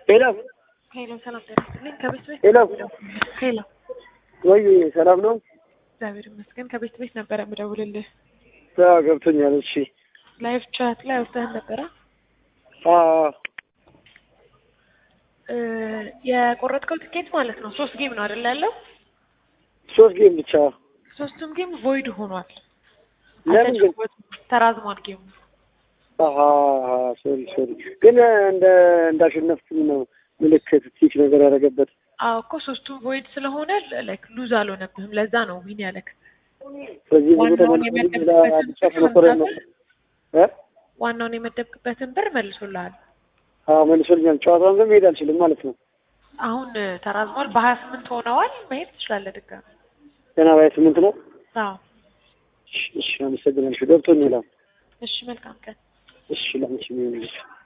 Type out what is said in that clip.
ሄሎ ሄሎ ሰላም ጤና ይስጥልኝ። ከቤት ቤት ሄሎ ሄሎ፣ ወይ ሰላም ነው? እግዚአብሔር ይመስገን። ከቤት ቤት ነበረ የምደውልልህ። አዎ ገብቶኛል። እሺ ላይቭ ቻት ላይ አውጥተህን ነበረ። አዎ እ የቆረጥከው ትኬት ማለት ነው ሶስት ጌም ነው አይደል ያለው? ሶስት ጌም ብቻ ሶስቱም ጌም ቮይድ ሆኗል። ለምን ግን? አልተጫወቱም። ተራዝሟል ጌሙ። አሀ ሶሪ ሶሪ። ግን እንደ እንዳሸነፍኩኝ ነው ምልክት ቲክ ነገር ያደረገበት። አዎ እኮ ሶስቱም ቮይድ ስለሆነ ላይክ ሉዝ አልሆነብህም። ለዛ ነው ዊን ያለክ። ስለዚህ ብዙ ዋናውን ተመልሶ የመደብክበትን ብቻ ተሞክሮኝ ነው እ ዋናውን የመደብክበትን ብር መልሶልሃል። አዎ መልሶልኛል። ጨዋታውን ግን መሄድ አልችልም ማለት ነው። አሁን እ ተራዝሟል። በሀያ ስምንት ሆነዋል። መሄድ ትችላለህ ድጋሚ። ገና ባይ ስምንት ነው። አዎ እሺ እሺ፣ አመሰግናለሁ። ገብቶኛል። አሁን እሺ፣ መልካም ቀን። እሺ ላንቺ ምን